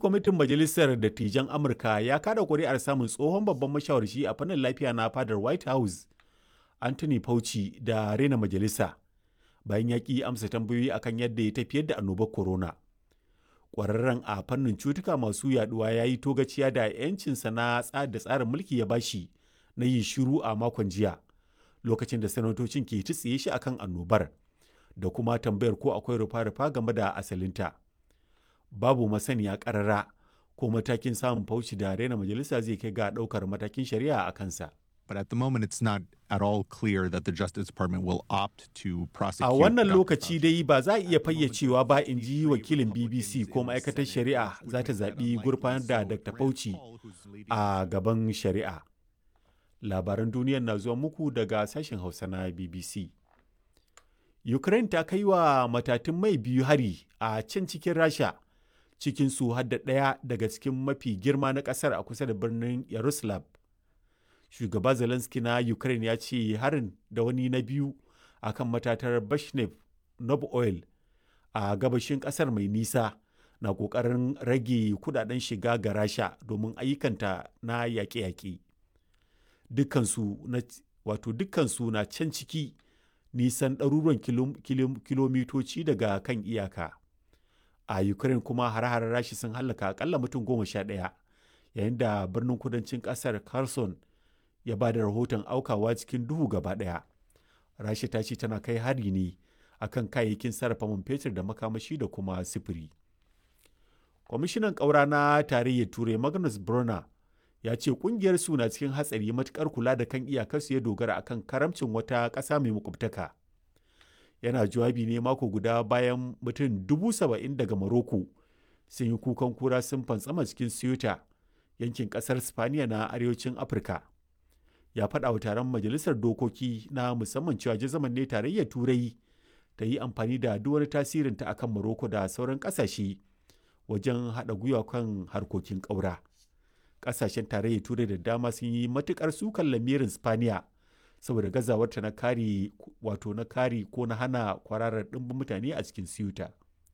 kwamitin Majalisar Dattijan Amurka ya kada kuri'ar samun tsohon babban mashawarci a fannin lafiya na fadar White House, Anthony Fauci da rena majalisa, bayan ya ƙi amsa tambayoyi akan yadda ya tafiyar da annobar corona. Ƙwararren a fannin cutuka masu yaduwa ya yi togaciya da 'yancinsa na da tsarin mulki ya bashi na yin shiru a makon jiya, lokacin da sanatocin ke tsiye shi akan annobar, da kuma tambayar ko akwai rufa-rufa game da asalinta. babu masaniya karara ko matakin samun fauci da raina majalisa zai kai ga daukar matakin shari'a a kansa. But at the moment, it's not at all clear that the Justice Department will opt to prosecute. A wannan lokaci dai ba za a iya fayyacewa ba in ji wakilin BBC ko ma'aikatar shari'a za ta zaɓi gurfanar da Dr. Fauci a gaban shari'a. Labaran duniyar na zuwa muku daga sashen Hausa na BBC. Ukraine ta kai wa matatun mai biyu hari a can cikin Rasha. cikin su hadda ɗaya daga cikin mafi girma na ƙasar a kusa da birnin Yaroslav. Shugaba Zelensky na Ukraine ya ce harin da wani na biyu a kan matatar Bashnev Nob Oil a gabashin ƙasar mai nisa na ƙoƙarin rage kudaden shiga ga Rasha domin ayyukanta na yaƙe-yaƙe. Dukkansu na wato dukkansu na can ciki nisan ɗaruruwan kilomitoci daga kan iyaka. a ukraine kuma hare-haren rashi sun hallaka akalla mutum goma sha ɗaya yayin da birnin kudancin ƙasar kherson ya ba da rahoton aukawa cikin duhu gaba ɗaya rashi ta ce tana kai hari ne akan kayayyakin sarrafa man fetur da makamashi da kuma sifiri kwamishinan ƙaura na tarayyar turai magnus brunner ya ce kungiyar su na cikin hatsari matukar kula da kan iyakarsu ya dogara akan karamcin wata ƙasa mai makwabtaka yana jawabi ne mako guda bayan mutum dubu saba'in daga Morocco sun yi kukan kura sun fantsama cikin Ceuta yankin kasar Spaniya na arewacin Afirka. Ya faɗa wa taron majalisar dokoki na musamman cewa jazaman ne tarayyar turai ta yi amfani da duk wani tasirinta akan Morocco da sauran ƙasashe wajen haɗa gwiwa kan harkokin ƙaura. Ƙasashen tarayyar turai da dama sun yi matuƙar sukan lamirin Spaniya saboda gazawarta na kare wato na kare ko na hana kwararar ɗimbin mutane a cikin siyuta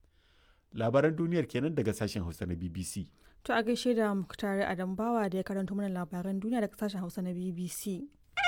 labaran duniyar kenan daga sashen hausa na bbc to a gaishe da muktare adam bawa da ya karanto mana labaran duniya daga sashen hausa na bbc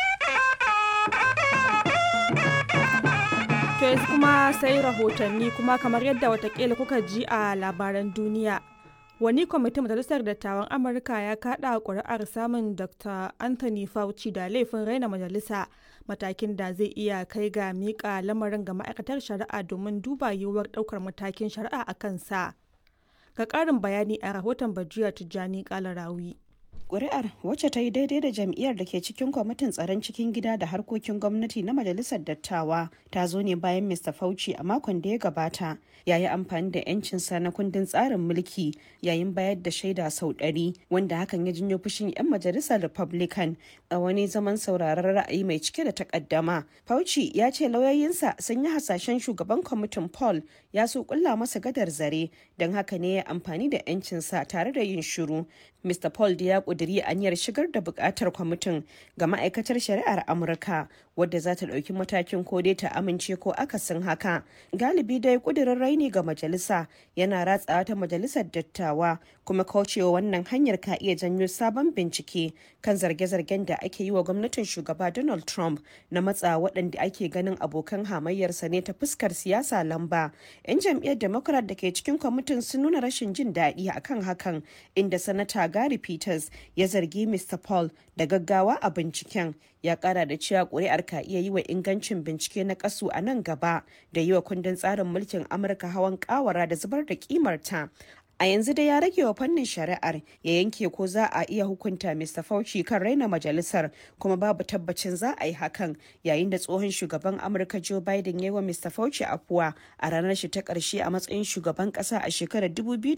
to yanzu kuma sai rahotanni kuma kamar yadda watakila kuka ji a labaran duniya wani kwamitin majalisar dattawan amurka ya kada kuri'ar samun dr anthony fauci da laifin raina majalisa matakin da zai iya kai ga miƙa lamarin ga ma'aikatar shari'a domin duba yiwuwar ɗaukar matakin shari'a a kansa ga ƙarin bayani a rahoton bajiya tijjani kalarawi Ƙuri'ar wacce ta yi daidai da jam'iyyar da ke cikin kwamitin tsaron cikin gida da harkokin gwamnati na majalisar dattawa ta zo ne bayan Mr. Fauci a makon da ya gabata ya yi amfani da 'yancinsa na kundin tsarin mulki yayin bayar da shaida sau ɗari wanda hakan ya janyo fushin 'yan majalisar Republican a wani zaman sauraron ra'ayi mai cike da takaddama. Fauci ya ce lauyoyinsa sun yi hasashen shugaban kwamitin Paul ya so kulla masa gadar zare don haka ne ya amfani da 'yancinsa tare da yin shiru. Mr. Paul da ya kuduri aniyar shigar da bukatar kwamitin ga ma'aikatar shari'ar Amurka wadda za ta ɗauki matakin ko dai ta amince ko akasin haka. Galibi dai kudirin raini ga majalisa yana ratsawa ta majalisar dattawa kuma kaucewa wannan hanyar ka iya janyo sabon bincike kan zarge-zargen da ake yi wa gwamnatin shugaba Donald Trump na matsa waɗanda ake ganin abokan hamayyarsa ne ta fuskar siyasa lamba. 'Yan jam'iyyar Democrat da ke cikin kwamitin sun nuna rashin jin daɗi akan hakan inda sanata Gary Peters ya zargi Mr. Paul da gaggawa a binciken ya kara da cewa kuri'ar ka iya yi wa ingancin bincike na kasu a nan gaba da yi wa kundin tsarin mulkin Amurka hawan kawara da zubar da kimarta. a yanzu dai ya rage wa fannin shari'ar ya yanke ko za a iya hukunta Mr. Fauci kan raina majalisar kuma babu tabbacin za a yi hakan yayin da tsohon shugaban Amurka Joe Biden ya yi wa Mr. Fauci afuwa a ranar shi ta karshe a matsayin shugaban kasa a shekarar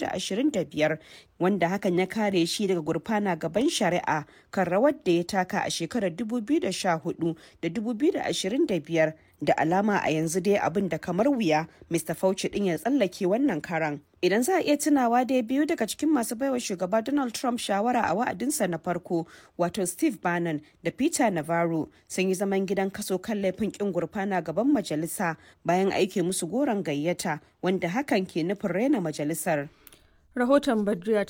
2025 wanda hakan ya kare shi daga gurfana gaban shari'a kan rawar da ya taka a shekarar 2014 da 2025 da alama a yanzu dai abin da kamar wuya Mr. Fauci din ya tsallake wannan karan. Idan za a iya tunawa dai biyu daga cikin masu baiwa shugaba Donald Trump shawara a wa'adinsa na farko wato Steve Bannon da Peter Navarro sun yi zaman gidan kaso kan laifin kin gurfana gaban majalisa bayan aike musu goron gayyata wanda hakan ke nufin raina majalisar. rahoton badriya